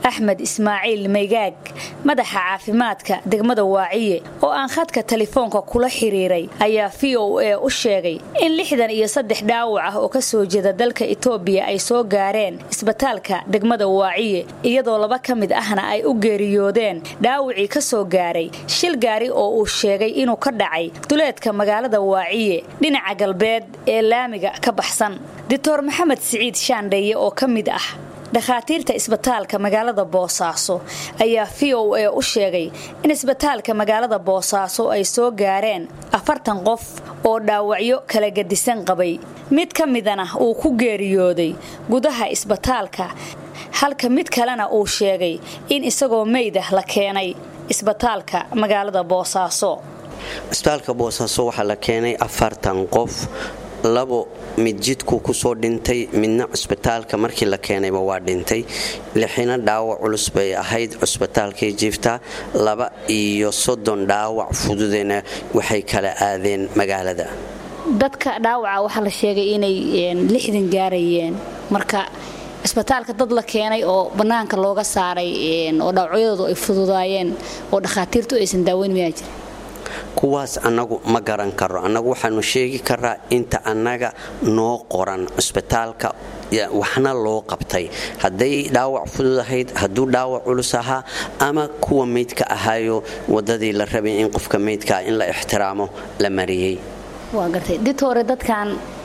axmed ismaaciil maygaag madaxa caafimaadka degmada waaciye oo aan khadka telefoonka kula xiriiray ayaa v o a u sheegay in lixdan iyo saddex dhaawac ah oo ka soo jeeda dalka itoobiya ay soo gaareen isbitaalka degmada waaciye iyadoo laba ka mid ahna ay u geeriyoodeen dhaawacii ka soo gaaray shil gaari oo uu sheegay inuu ka dhacay duleedka magaalada waaciye dhinaca galbeed ee laamiga ka baxsan doctor maxamed siciid shaandheeye oo ka mid ah dhakhaatiirta isbitaalka magaalada boosaaso ayaa v o a u sheegay in isbitaalka magaalada boosaaso ay soo gaareen afartan qof oo dhaawacyo kala gedisan qabay mid ka midana uu ku geeriyooday gudaha isbitaalka halka mid kalena uu sheegay in isagoo meydah la keenay isbitaalka magaalada boosaaso isbitaalka boosaaso waxaa la keenay afartan qof labo mid jidku kusoo dhintay midna cusbitaalka markii la keenayba waa dhintay lixina dhaawac culus bay ahayd cusbitaalkay jiiftaa laba iyo soddon dhaawac fududena waxay kala aadeen magaalada dadka dhaawaca waxaa la sheegay inay lixdan gaarayeen marka isbitaalka dad la keenay oo bannaanka looga saaray oo dhaawacyadoodu ay fududaayeen oo dhakhaatiirtu aysan daaweyn mayaa jira kuwaas annagu ma garan karo annagu waxaanu sheegi karaa inta annaga noo qoran cusbitaalka waxna loo qabtay hadday dhaawac fudud ahayd hadduu dhaawac culus ahaa ama kuwa meydka ahaayo wadadii la rabay in qofka meydkaa in la ixtiraamo la mariyey waa gartay ditore dadkan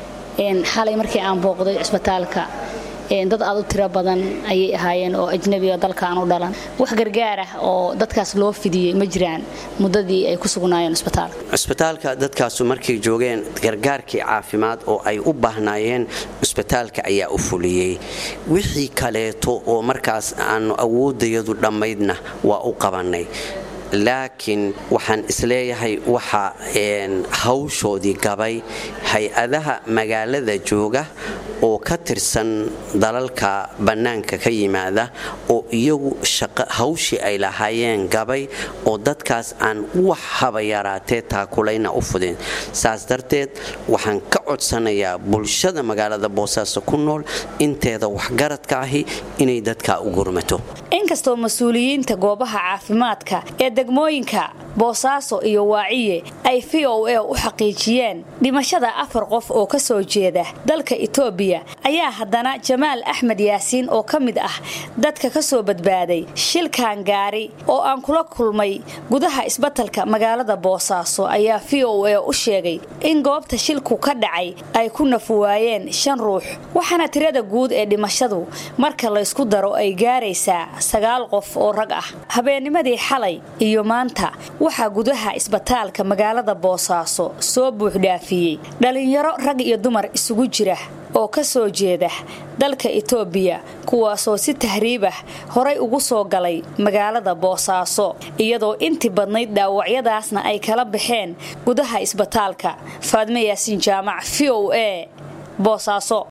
xalay markii aan booqday cusbitaalka dad aad u tiro badan ayay ahaayeen oo ajnabiga dalkaan u dhalan wax gargaar ah oo dadkaas loo fidiyey ma jiraan muddadii ay ku sugnaayeen cusbitaalka cusbitaalka dadkaasu markay joogeen gargaarkii caafimaad oo ay u baahnaayeen cusbitaalka ayaa u fuliyey wixii kaleeto oo markaas aanu awoodayadu dhammaydna waa u qabannay laakiin waxaan isleeyahay waxa hawshoodii gabay hay-adaha magaalada jooga oo ka tirsan dalalka bannaanka ka yimaada oo iyagu hawshii ay lahaayeen gabay oo dadkaas aan wax haba yaraatee taakulayna u fudin saas darteed waxaan ka codsanayaa bulshada magaalada boosaaso ku nool inteeda waxgaradka ahi inay dadkaa u gurmato inkastoo mas-uuliyiinta goobaha caafimaadka ee degmooyinka boosaaso iyo waaciye ay v o a u xaqiijiyeen dhimashada afar qof oo ka soo jeeda dalka itoobiya ayaa haddana jamaal axmed yaasiin oo ka mid ah dadka ka soo badbaaday shilkan gaari oo aan kula kulmay gudaha isbatalka magaalada boosaaso ayaa v o a u sheegay in goobta shilku ka dhacay ay ku nafwaayeen shan ruux waxaana tirada guud ee dhimashadu marka laysku daro ay gaaraysaa sagaal qof oo rag ah habeennimadii xalay iyo maanta waxaa gudaha isbitaalka magaalada boosaaso soo buuxdhaafiyey dhallinyaro rag iyo dumar isugu jira oo ka soo jeeda dalka itoobiya kuwaasoo si tahriib ah horay ugu soo galay magaalada boosaaso iyadoo intii badnayd dhaawacyadaasna ay kala baxeen gudaha isbitaalka faadme yaasiin jaamac v o a boosaaso